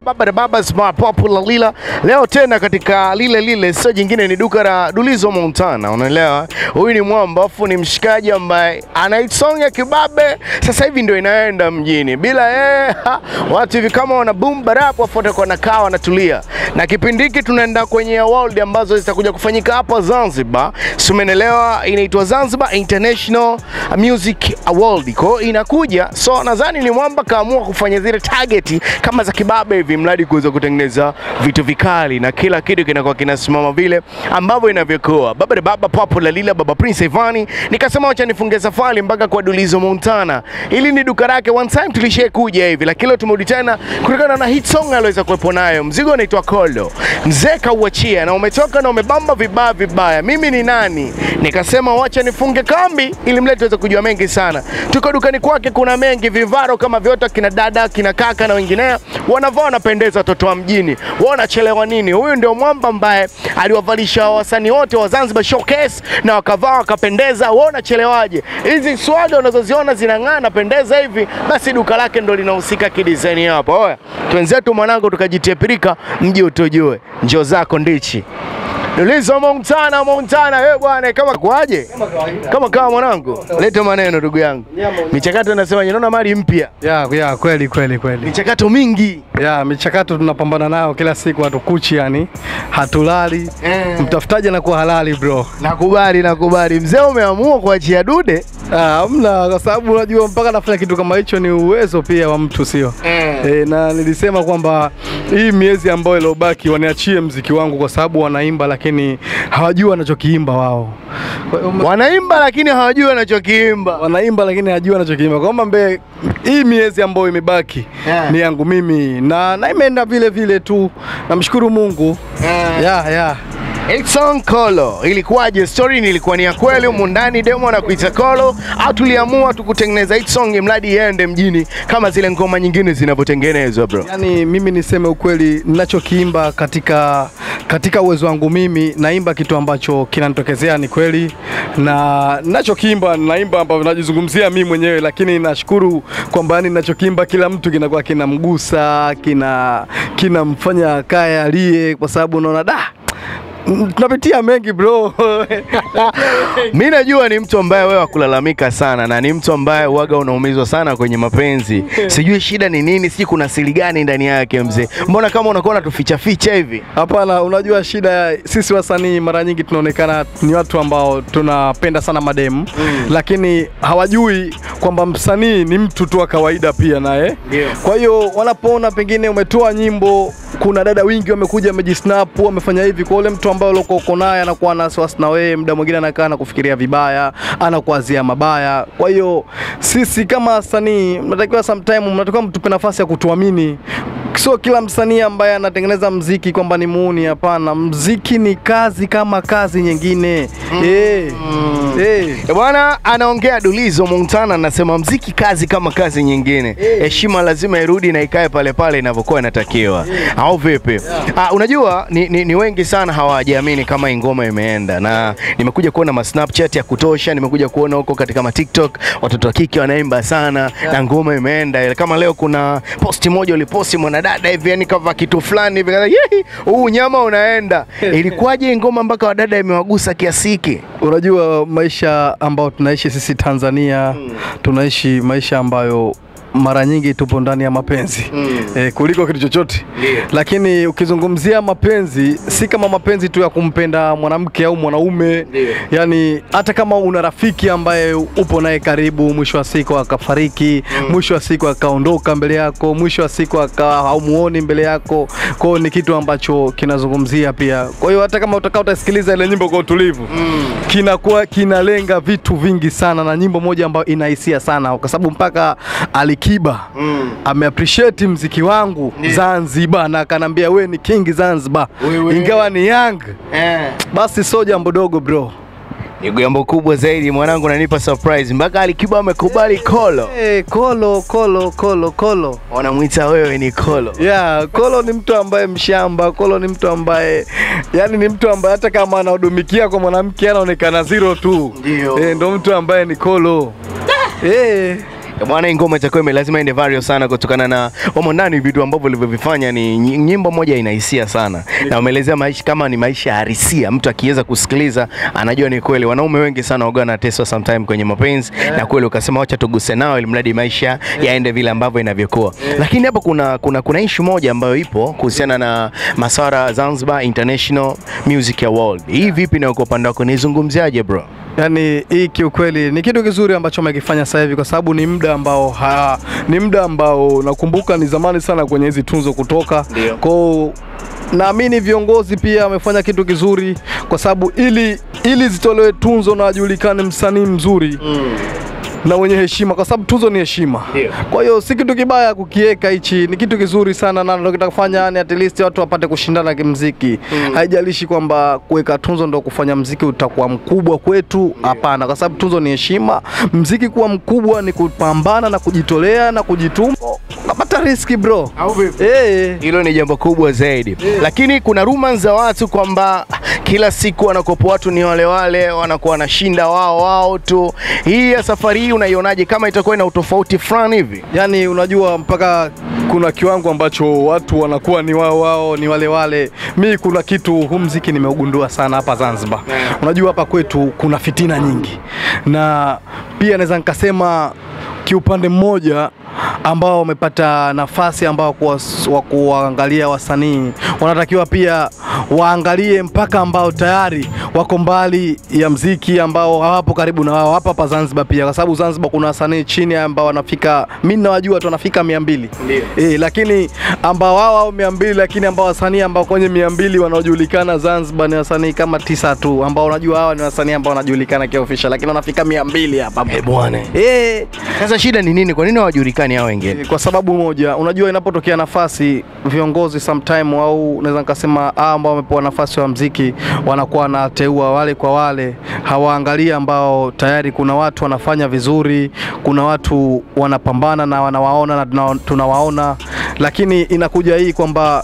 baba na baba smart popular lila leo tena katika lile lile, sio jingine, ni duka la Dulizo Montana, unaelewa. Huyu ni mwamba afu ni mshikaji ambaye ana song ya kibabe, sasa hivi ndio inaenda mjini. Bila yeye ha, watu hivi kama wana boom barap, afu watakuwa nakaa wanatulia, na kipindi hiki tunaenda kwenye award ambazo zitakuja kufanyika hapa Zanzibar, si umeelewa? Inaitwa Zanzibar International Music Award, kwa hiyo inakuja, so nadhani ni mwamba kaamua kufanya zile target kama za kibabe hivi, mradi kuweza kutengeneza vitu vikali na kila kitu kinakuwa kinasimama vile ambavyo inavyokuwa. Baba de baba papo la lila baba Prince Ivani, nikasema wacha nifunge safari mpaka kwa Dulizo Montana. Ili ni duka lake, one time tulishie kuja hivi, lakini leo tumerudi tena kutokana na hit song aliweza kuwepo nayo. Mzigo unaitwa Kolo, mzee kauachia na umetoka na umebamba vibaya vibaya. Mimi ni nani? Nikasema wacha nifunge kambi ili mlete tuweze kujua mengi sana. Tuko dukani kwake, kuna mengi vivaro kama vyote, kina dada kina kaka na wengineo wanavaa wanapendeza, watoto wa mjini wanachelewa nini? Huyu ndio mwamba ambaye aliwavalisha wasanii wote wa Zanzibar Showcase na wakavaa wakapendeza. Wewe unachelewaje? Hizi swada unazoziona zinang'aa napendeza hivi, basi duka lake ndo linahusika kidesign hapo. Oya, twenzetu mwanangu, tukajitie pirika, mji utujue, njoo zako ndichi Dulizo Montana, Montana, wewe bwana, kama kwaje? Kama kawa mwanangu, leta maneno ndugu yangu. Michakato nasema naona mali mpya, Ya, ya kweli kweli kweli. michakato mingi Ya, michakato tunapambana nayo kila siku, hatukuchi yani, hatulali. Eh. Mtafutaji anakuwa halali bro. Nakubali, nakubali. Mzee, umeamua kuachia dude Ah, Hamna, kwa sababu unajua mpaka nafanya kitu kama hicho ni uwezo pia wa mtu, sio e, na nilisema kwamba hii miezi ambayo iliyobaki waniachie mziki wangu, kwa sababu wanaimba lakini hawajui wanachokiimba wao. Kwa hiyo wanaimba lakini hawajui wanachokiimba. wanaimba lakini hajui wanachokiimba. Kwamba mbe hii miezi ambayo imebaki Yeah. ni yangu mimi na, na imeenda vile vile tu, namshukuru Mungu Yeah. ya ya Edson Kolo, ilikuwaje? Story ni ilikuwa ni ya kweli humu ndani demo na kuita Kolo, au tuliamua tukutengeneza hit song mradi iende mjini kama zile ngoma nyingine zinavyotengenezwa bro? Yani mimi niseme ukweli, ninachokiimba katika katika uwezo wangu mimi naimba kitu ambacho kinanitokezea ni kweli, na ninachokiimba naimba ambavyo najizungumzia mimi mwenyewe, lakini nashukuru kwamba yani ninachokiimba kila mtu kinakuwa kinamgusa, kina kinamfanya kaya alie, kwa sababu unaona da mm, tunapitia mengi bro. Mi najua ni mtu ambaye wewe wakulalamika sana na ni mtu ambaye uwaga unaumizwa sana kwenye mapenzi. Sijui shida ni nini, sijui kuna siri gani ndani yake mzee. Mbona kama unakuwa unatuficha ficha hivi? Hapana, unajua shida ya sisi wasanii mara nyingi tunaonekana ni watu ambao tunapenda sana mademu mm. lakini hawajui kwamba msanii ni mtu tu wa kawaida pia naye. Ndio. Kwa hiyo wanapoona pengine umetoa nyimbo, kuna dada wingi wamekuja wamejisnap, wamefanya hivi, kwa ule mtu ambaye uko uko naye anakuwa na wasiwasi na wewe, muda mwingine anakaa na kufikiria vibaya, anakuazia mabaya. Kwa hiyo sisi kama wasanii mnatakiwa sometime, mnatakiwa mtupe nafasi ya kutuamini sio kila msanii ambaye anatengeneza mziki kwamba ni muuni. Hapana, mziki ni kazi kama kazi nyingine mm. Eh, eh. Eh, Bwana anaongea Dulizo Montana anasema mziki kazi kama kazi nyingine. Heshima lazima irudi na ikae pale pale inavyokuwa inatakiwa. Au vipi? Ah, unajua ni, ni, ni wengi sana hawajaamini kama hii ngoma imeenda na nimekuja kuona ma Snapchat ya kutosha, nimekuja kuona huko katika ma TikTok watoto wa kike wanaimba sana na ngoma imeenda. Kama leo kuna posti moja uliposti mwanadada hivi yani kava kitu fulani hivi kaza, "Yehi, huu nyama unaenda. Ilikuwaje hii ngoma mpaka wadada imewagusa kiasi hiki? Unajua maisha ambayo tunaishi sisi Tanzania tunaishi maisha ambayo mara nyingi tupo ndani ya mapenzi Mm. eh, kuliko kitu chochote Ndio. lakini ukizungumzia mapenzi si kama mapenzi tu ya kumpenda mwanamke au mwanaume Ndio. yani hata kama una rafiki ambaye upo naye karibu mwisho wa siku akafariki mwisho wa siku akaondoka mbele yako mwisho wa siku akawa haumuoni mbele yako kwa hiyo ni kitu ambacho kinazungumzia pia kwa hiyo hata kama utakaa utasikiliza ile nyimbo kwa utulivu kinakuwa kinalenga vitu vingi sana na nyimbo moja ambayo ina hisia sana kwa sababu mpaka Alikiba Mm. ameappreciate mziki wangu Ndio. Zanzibar na akanambia we ni king Zanzibar Wewe. ingawa ni young Eh. basi sio jambo dogo bro Ni jambo kubwa zaidi mwanangu, nanipa surprise mpaka Alikiba amekubali Kolo. hey, kolo kolo kolo kolo Wanamwita wewe ni Kolo. Yeah, Kolo ni mtu ambaye mshamba. Kolo ni mtu ambaye yani ni mtu ambaye hata kama anahudumikia kwa mwanamke anaonekana zero tu. Ndio. Eh, ndo mtu ambaye ni Kolo. Eh, Eh, Bwana, hii ngoma itakuwa ime- lazima ende viral sana kutokana na wamo ndani vitu ambavyo walivyovifanya ni ny- nyimbo moja ina hisia sana na wameelezea maisha kama ni maisha halisia, mtu akiweza kusikiliza anajua ni kweli. Wanaume wengi sana waga wanateswa sometime kwenye mapenzi na kweli ukasema wacha tuguse nao ili mradi maisha yaende vile ambavyo inavyokuwa. Lakini hapa kuna kuna kuna issue moja ambayo ipo kuhusiana na maswara Zanzibar International Music Award. Hii vipi na kwa upande wako nizungumziaje bro? Yaani hii kiukweli ni kitu kizuri ambacho amekifanya sasa hivi kwa sababu ni muda ambao ha, ni muda ambao nakumbuka ni zamani sana kwenye hizi tunzo kutoka. Ndio. Kwa naamini viongozi pia wamefanya kitu kizuri kwa sababu ili ili zitolewe tunzo na ajulikane msanii mzuri na wenye heshima, kwa sababu tuzo ni heshima. Ndio. Kwa hiyo si kitu kibaya kukiweka hichi, ni kitu kizuri sana na ndio kitakufanya yani at least watu wapate kushindana kimziki. Haijalishi kwamba kuweka tunzo ndio kufanya mziki utakuwa mkubwa kwetu, hapana, kwa sababu tunzo ni heshima. Mziki kuwa mkubwa ni kupambana na kujitolea na kujituma. Unapata riski bro. Au vipi? Eh. Hilo ni jambo kubwa zaidi, lakini kuna rumors za watu kwamba kila siku wanakopo watu ni wale wale, wanakuwa wanashinda wao wao tu. Hii ya safari hii unaionaje, kama itakuwa ina utofauti fulani hivi? Yaani unajua mpaka kuna kiwango ambacho watu wanakuwa ni wao wao ni wale wale. Mi kuna kitu huu mziki nimeugundua sana hapa Zanzibar. Unajua hapa kwetu kuna fitina nyingi, na pia naweza nikasema kiupande mmoja ambao wamepata nafasi ambao kuwas- wa kuwaangalia wasanii wanatakiwa pia waangalie mpaka ambao tayari wako mbali ya mziki ambao hawapo karibu na wao hapa hapa Zanzibar pia, kwa sababu Zanzibar kuna wasanii chini ambao wanafika, mimi nawajua tu wanafika mia mbili eh, lakini ambao wao wao mia mbili lakini ambao wasanii ambao kwenye mia mbili wanaojulikana Zanzibar ni wasanii kama tisa tu, ambao unajua hawa ni wasanii ambao wanajulikana kiofficial, lakini wanafika mia mbili hapa Eh bwana, eh, sasa shida ni nini? Kwa nini hawajulikani hao wengine? kwa sababu moja, unajua inapotokea nafasi viongozi sometime au naweza nikasema hao ambao wamepewa nafasi wa mziki wanakuwa wanateua wale kwa wale, hawaangalia ambao tayari kuna watu wanafanya vizuri, kuna watu wanapambana na wanawaona na tuna- tunawaona, lakini inakuja hii kwamba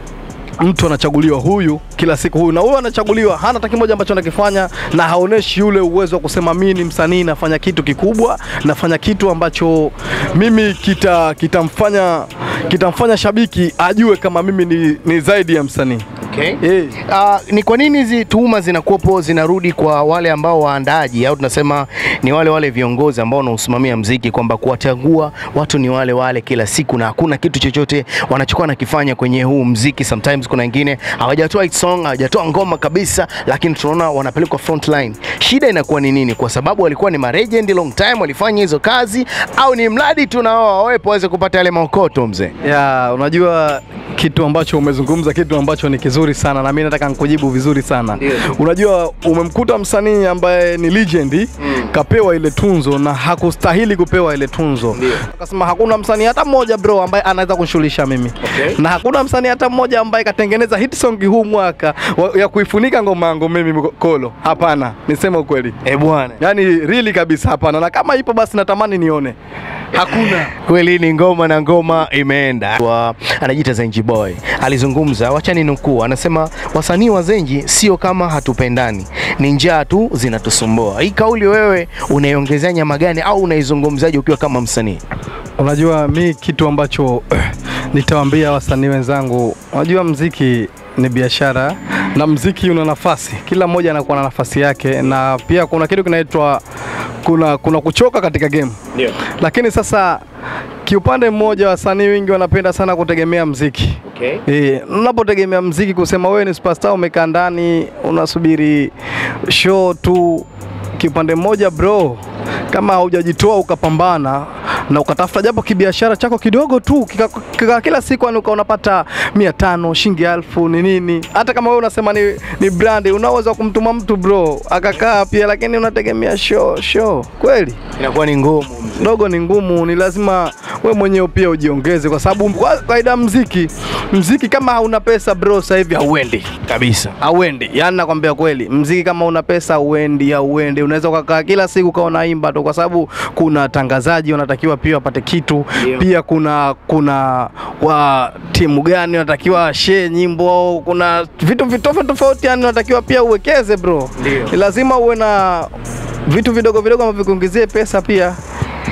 mtu anachaguliwa huyu kila siku huyu na huyu anachaguliwa hana hata kimoja ambacho anakifanya na haoneshi ule uwezo wa kusema mimi ni msanii nafanya kitu kikubwa nafanya kitu ambacho mimi kita kitamfanya kitamfanya shabiki ajue kama mimi ni, ni zaidi ya msanii Okay. Eh. Uh, ni kwa nini hizi tuhuma zinakuwepo zinarudi kwa wale ambao waandaaji au tunasema ni wale wale viongozi ambao wanaosimamia mziki kwamba kuwachagua watu ni wale wale kila siku na hakuna kitu chochote wanachokuwa nakifanya kwenye huu mziki. Sometimes kuna wengine hawajatoa hit song, hawajatoa ngoma kabisa, lakini tunaona wanapelekwa front line. Shida inakuwa ni nini? Kwa sababu walikuwa ni malegend long time walifanya hizo kazi, au ni mradi tu na wao wawepo waweze kupata yale maokoto mzee? ya unajua kitu ambacho umezungumza kitu ambacho ni kizuri sana na mimi nataka nikujibu vizuri sana Ndio. unajua umemkuta msanii ambaye ni legend kapewa ile tunzo na hakustahili kupewa ile tunzo Ndio. akasema hakuna msanii hata mmoja bro ambaye anaweza kunishughulisha mimi Okay. na hakuna msanii hata mmoja ambaye katengeneza hit song huu mwaka wa- ya kuifunika ngoma yangu mimi Kolo hapana niseme ukweli Eh bwana. yaani really kabisa hapana na kama ipo basi natamani nione hakuna Kweli ni ngoma na ngoma imeenda. Wa, anajiita Zenji Boy alizungumza, wacha ninukuu, anasema wasanii wa Zenji sio kama hatupendani, ni njaa tu zinatusumbua. Hii kauli wewe unaiongezea nyama gani au unaizungumzaje ukiwa kama msanii? Unajua mi kitu ambacho nitawaambia wasanii wenzangu, unajua mziki ni biashara na mziki una nafasi, kila mmoja anakuwa na nafasi yake, na pia kuna kitu kinaitwa kuna, kuna kuchoka katika game. Ndio. Lakini sasa kiupande mmoja, wasanii wengi wanapenda sana kutegemea mziki Okay. Eh, unapotegemea mziki kusema wewe ni superstar umekaa ndani unasubiri show tu kipande mmoja bro, kama haujajitoa ukapambana na ukatafuta japo kibiashara chako kidogo tu kika, kika, kila siku yani uka unapata mia tano shilingi elfu ni nini, hata kama wewe unasema ni, ni brand, unaweza kumtuma mtu bro akakaa pia, lakini unategemea show show kweli Inakuwa ni ngumu mzee. dogo ni ngumu, ni lazima we mwenyewe pia ujiongeze, kwa sababu kwa kawaida mziki mziki kama hauna pesa bro, sasa hivi hauendi kabisa. hauendi. Yani nakwambia kweli, mziki kama una pesa hauendi, hauendi. Unaweza ukakaa kila siku ukawa unaimba tu, kwa sababu kuna tangazaji wanatakiwa pia wapate kitu Ndio. pia kuna kuna wa timu gani wanatakiwa share nyimbo, au kuna vitu vitofauti tofauti, yani unatakiwa pia uwekeze bro. Ndio. Ni lazima uwe na vitu vidogo vidogo ambavyo vikuingizie pesa pia.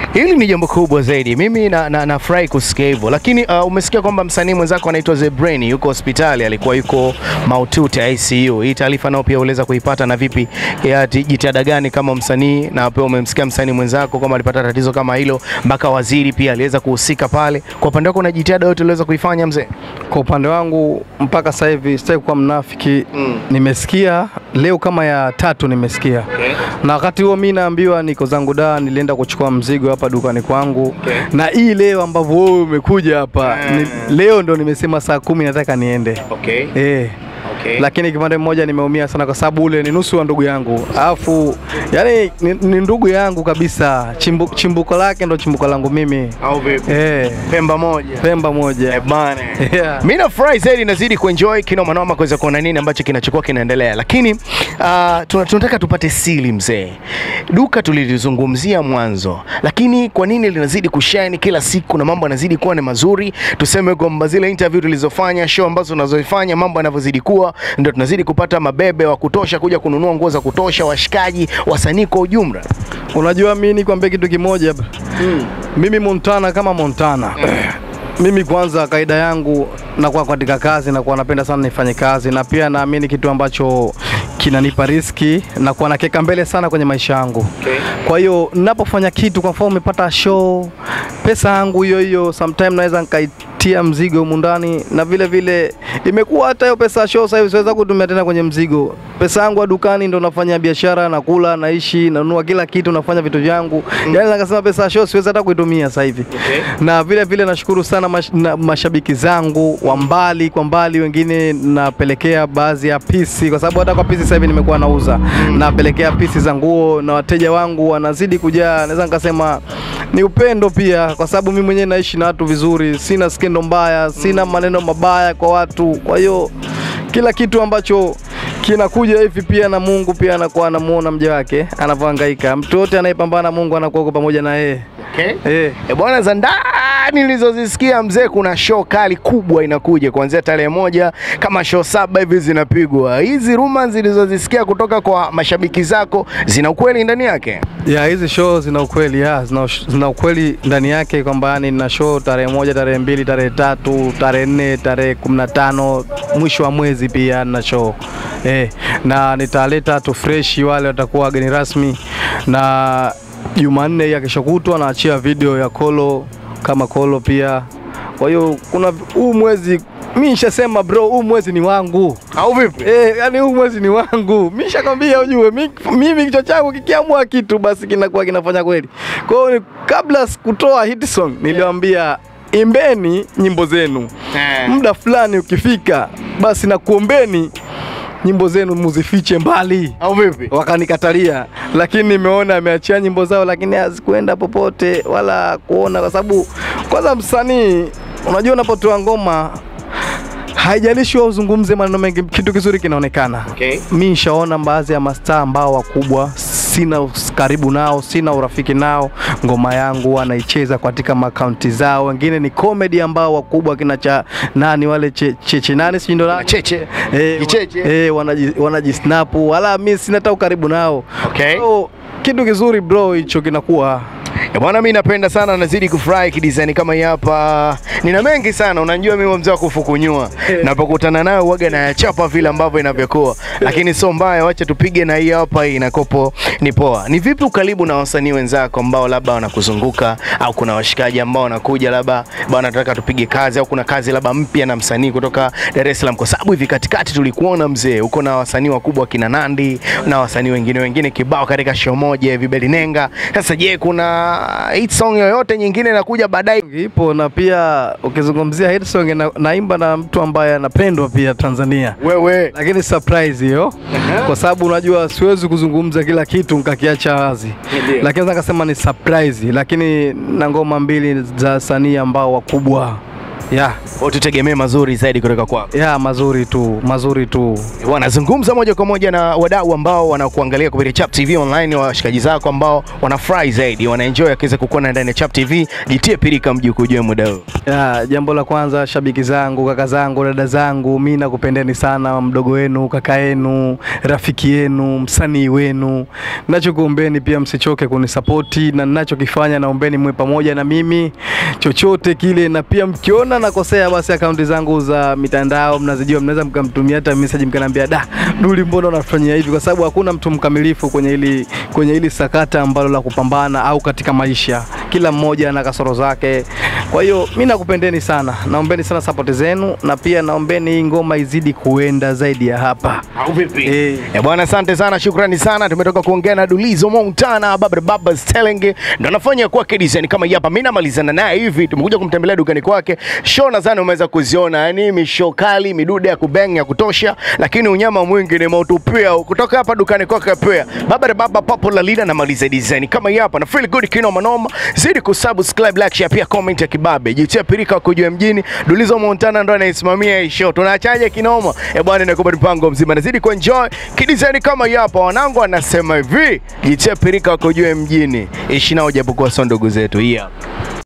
Hili ni jambo kubwa zaidi. Mimi na, na, nafurahi kusikia hivyo, lakini uh, umesikia kwamba msanii mwenzako anaitwa Zebrain yuko hospitali, alikuwa yuko mahututi ICU. Hii taarifa nao pia uliweza kuipata, na vipi, ya ti- jitihada gani kama msanii, na pia umemsikia msanii mwenzako kama alipata tatizo kama hilo, mpaka waziri pia aliweza kuhusika pale. Kwa upande wako, na jitihada yote uliweza kuifanya mzee? Kwa upande wangu mpaka sasa hivi sitaki kuwa mnafiki Mm. nimesikia leo kama ya tatu nimesikia Okay. na wakati huo mi naambiwa niko zangu da nilienda kuchukua mzigo hapa dukani kwangu Okay. na hii leo ambavyo wewe umekuja hapa ni, leo ndo nimesema saa kumi nataka niende Okay. eh. Okay. Lakini kipande mmoja nimeumia sana kwa sababu ule ni nusu wa ndugu yangu, alafu yani ni, ni ndugu yangu kabisa, Chimbu, chimbuko lake ndo chimbuko langu mimi Au vipi? eh, Pemba moja. Pemba moja Eh, bana. Yeah. Mi nafurahi zaidi, nazidi kuenjoy kinoma noma kuweza kuona nini ambacho kinachokuwa kinaendelea, lakini uh, tuna- tunataka tupate siri mzee. Duka tulilizungumzia mwanzo, lakini kwa nini linazidi kushine kila siku na mambo yanazidi kuwa ni mazuri? Tuseme kwamba zile interview tulizofanya, show ambazo tunazozifanya, mambo yanavyozidi kuwa, ndio tunazidi kupata mabebe wa kutosha kuja kununua nguo za kutosha, washikaji, wasanii kwa ujumla. Unajua mimi nikwambie kitu kimoja bro. Mimi Montana kama Montana mimi kwanza kaida yangu nakuwa katika kazi nakuwa napenda sana nifanye kazi na pia naamini kitu ambacho kinanipa riski na kuwa nakeka mbele sana kwenye maisha yangu Okay. kwa hiyo ninapofanya kitu kwa mfano umepata show pesa yangu hiyo hiyo sometime naweza nikaitia mzigo humu ndani na vile vile imekuwa hata hiyo pesa ya show sasa hivi siweza kutumia tena kwenye mzigo pesa yangu ya dukani ndo nafanya biashara nakula naishi nanunua kila kitu nafanya vitu vyangu yani nakasema pesa ya show siwezi hata kuitumia sasa hivi Okay. na vile vile nashukuru sana mash, na, mashabiki zangu wa mbali kwa mbali, wengine napelekea baadhi ya pisi, kwa sababu hata kwa pisi sasa hivi nimekuwa nauza, napelekea pisi za nguo na wateja wangu wanazidi kujaa. Naweza nikasema ni upendo pia, kwa sababu mimi mwenyewe naishi na watu vizuri, sina skendo mbaya, sina maneno mabaya kwa watu, kwa hiyo kila kitu ambacho kinakuja hivi pia na Mungu pia anakuwa anamuona mja wake anavyohangaika. Mtu yote anayepambana na Mungu anakuwa yuko pamoja na yeye. Okay. Eh. E bwana, za ndani nilizozisikia mzee, kuna show kali kubwa inakuja kuanzia tarehe moja, kama show saba hivi zinapigwa. Hizi rumors zilizozisikia kutoka kwa mashabiki zako zina ukweli ndani yake? Ya hizi show zina ukweli ya, zina, zina ukweli ndani yake kwamba yani nina show tarehe moja, tarehe mbili, tarehe tatu, tarehe nne, tarehe kumi na tano mwisho wa mwezi pia nina show eh, na nitaleta watu fresh, wale watakuwa wageni rasmi, na Jumanne ya kesho kutwa naachia video ya Kolo kama Kolo pia. Kwa hiyo kuna huu mwezi mimi nishasema bro, huu mwezi ni wangu. Au vipi? Eh, yani huu mwezi ni wangu. Mimi nishakwambia ujue, mi- mimi kichwa changu kikiamua kitu basi kinakuwa kinafanya kweli. Kwa hiyo ni- kabla sikutoa hit song niliwaambia imbeni nyimbo zenu. Eh. Muda fulani ukifika basi nakuombeni nyimbo zenu muzifiche mbali. Au vipi? Wakanikatalia, lakini nimeona ameachia nyimbo zao, lakini hazikuenda popote wala kuona, kwa sababu kwanza msanii, unajua unapotoa ngoma haijalishi wewe uzungumze maneno mengi, kitu kizuri kinaonekana. Okay. Mi nishaona baadhi ya mastaa ambao wakubwa, sina us- karibu nao, sina urafiki nao, ngoma yangu wanaicheza katika makaunti zao. Wengine ni comedy ambao wakubwa, kina cha nani wale che, cheche nani sijui ndo nani? Cheche. Eh, Kicheche. wa- eh, wanaji wanajisnapu, wala mi sina hata ukaribu nao. Okay. So, kitu kizuri bro, hicho kinakuwa Eh, Bwana, mi napenda sana, nazidi kufurahi kidesign kama hii hapa. Nina mengi sana, unajua mimi mzee wa kufukunyua, napokutana nayo uwaga nayachapa vile ambavyo inavyokuwa, lakini sio mbaya, wacha tupige na hii hapa. Hii inakopo ni poa. Ni vipi ukaribu na wasanii wenzako ambao labda wanakuzunguka au kuna washikaji ambao wanakuja labda bwana, nataka tupige kazi, au kuna kazi labda mpya na msanii kutoka Dar es Salaam? Kwa sababu hivi katikati tulikuona mzee, uko na wasanii wakubwa kina Nandi na wasanii wengine wengine kibao katika show moja hivi Belinenga. Sasa je, kuna hit song yoyote nyingine inakuja baadaye? ipo, na pia ukizungumzia hit song na, naimba na mtu ambaye anapendwa pia Tanzania. Wewe lakini surprise hiyo kwa sababu unajua siwezi kuzungumza kila kitu nikakiacha wazi, Ndiyo. lakini naweza kasema ni surprise, lakini na ngoma mbili za wasanii ambao wakubwa ya Kwa tutegemee mazuri zaidi kutoka kwako. ya mazuri tu mazuri tu Wanazungumza moja kwa moja na wadau ambao wanakuangalia kupitia Chap TV online, washikaji zako ambao wanafurahi zaidi, wanaenjoy akiweza kukuona ndani ya Chap TV. Jitie pirika mji kujua muda huu. ya jambo la kwanza shabiki zangu kaka zangu dada zangu mi nakupendeni sana mdogo wenu kaka yenu rafiki yenu msanii wenu nachokuombeni pia msichoke kunisapoti na ninachokifanya naombeni mwe pamoja na mimi chochote kile na pia mkiona nakosea basi akaunti zangu za mitandao mnazijua mnaweza mkamtumia hata message mkaniambia da duli mbona unafanyia hivi kwa sababu hakuna mtu mkamilifu kwenye hili kwenye hili sakata ambalo la kupambana au katika maisha kila mmoja ana kasoro zake kwa hiyo mi nakupendeni sana naombeni sana sapoti zenu na pia naombeni hii ngoma izidi kuenda zaidi ya hapa Au vipi? Eh. Eh, bwana asante sana, shukrani sana. Tumetoka kuongea na Dulizo Montana, Baba Baba Stelling ndo anafanya kwake design kama hii hapa. Mimi namalizana naye hivi, tumekuja kumtembelea dukani kwake. Show nadhani umeweza kuziona, yani mishow kali, midude ya kubeng ya kutosha, lakini unyama mwingi ni mautupia kutoka hapa dukani kwake pia. Baba Baba Popular Leader namaliza design kama hii hapa na feel good kino manoma. Zidi kusubscribe, like, share pia comment ya kibabe. Jitia pirika kujua mjini. Dulizo Montana ndo anaisimamia hii show. Tunaachaje kinoma? Eh bwana, inakupa mpango mzima. Nazidi kuenjoy kidesign kama hii hapa. Wanangu anasema hivi, jitia pirika kujua mjini. Ishi nao japokuwa sio ndugu zetu. Hii hapa.